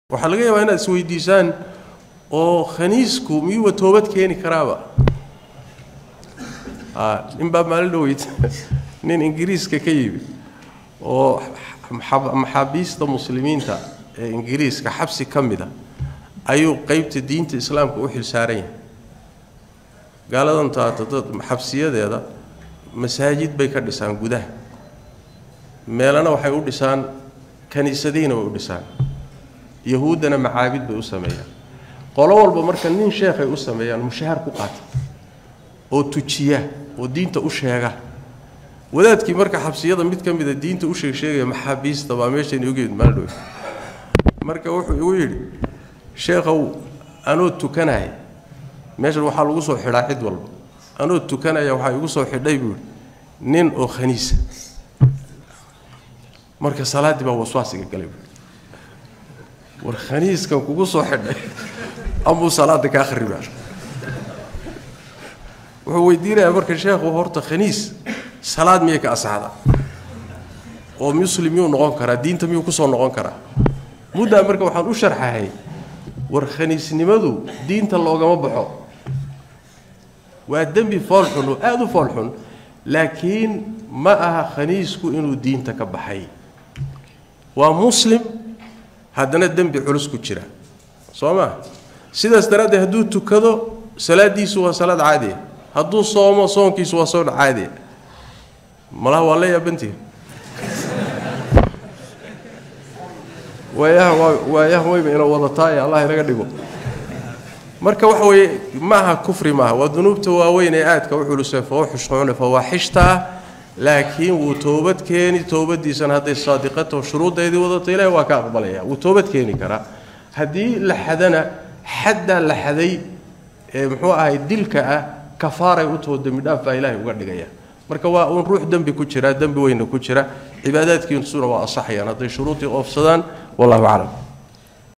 waxaa laga yaabaa inaad isweydiisaan oo khaniisku miyuuba toobad keeni karaaba nin baa maalin dhaweyd nin ingiriiska ka yimi oo maxaabiista muslimiinta ee ingiriiska xabsi ka mida ayuu qeybta diinta islaamka u xilsaaran yahay gaaladan taata dad xabsiyadeeda masaajid bay ka dhisaan gudaha meelana waxay u dhisaan kaniisadihiina way u dhisaan yahuuddana macaabid bay u sameeyaan qolo walba marka nin sheekhay u sameeyaan mushahaar ku qaata oo tujiya oo diinta u sheega wadaadkii marka xabsiyada mid ka mida diinta u sheegsheegaya maxaabiista baa meeshayna ogeed maaldhowe marka wuxuu igu yidhi sheekhow anoo tukanaya meeshan waxaa lagu soo xidhaa cid walba anoo tukanaya waxaa igu soo xidhay buu yidhi nin oo khaniisa marka salaaddii baa waswaasiga galay buui war khaniiskan kugu soo xidhay amuu salaada kaa kharibaa wuxuu weydiinayaa marka sheekhu horta khaniis salaad miyay ka asaxda oo muslim miyuu noqon karaa diinta miyuu kusoo noqon karaa muddaa marka waxaan u sharxahay war khaniisnimadu diinta loogama baxo waa dembi foolxun oo aada u foolxun laakiin ma aha khaniisku inuu diinta ka baxay waa muslim haddana dembi culus ku jira soo maa sidaas daraaddeed hadduu tukado salaaddiisu waa salaad caadiya hadduu soomo soonkiisu waa soon caadiya malaha waa la yaabantihi waayaha waayaha wayba ina wadataaye allah inaga dhigo marka waxa weeye maaha kufri maaha waa dunuubta waaweyn ee aadka u culusee fawxushxuune fawaaxishta ah laakiin wuu toobad keeni toobadiisana hadday saadiqato shuruuddeedii wadato ilahi waa ka aqbalaya wuu toobad keeni karaa haddii la xadana xaddaa la xaday ee muxuu ahay dilka ah kafaaray u taho dembi dhaaf baa ilaahay uga dhigaya marka waa uun ruux dembi ku jira dembi weyna ku jira cibaadaadkiisuna waa asaxayaan hadday shuruudii oofsadaan wallahu aclam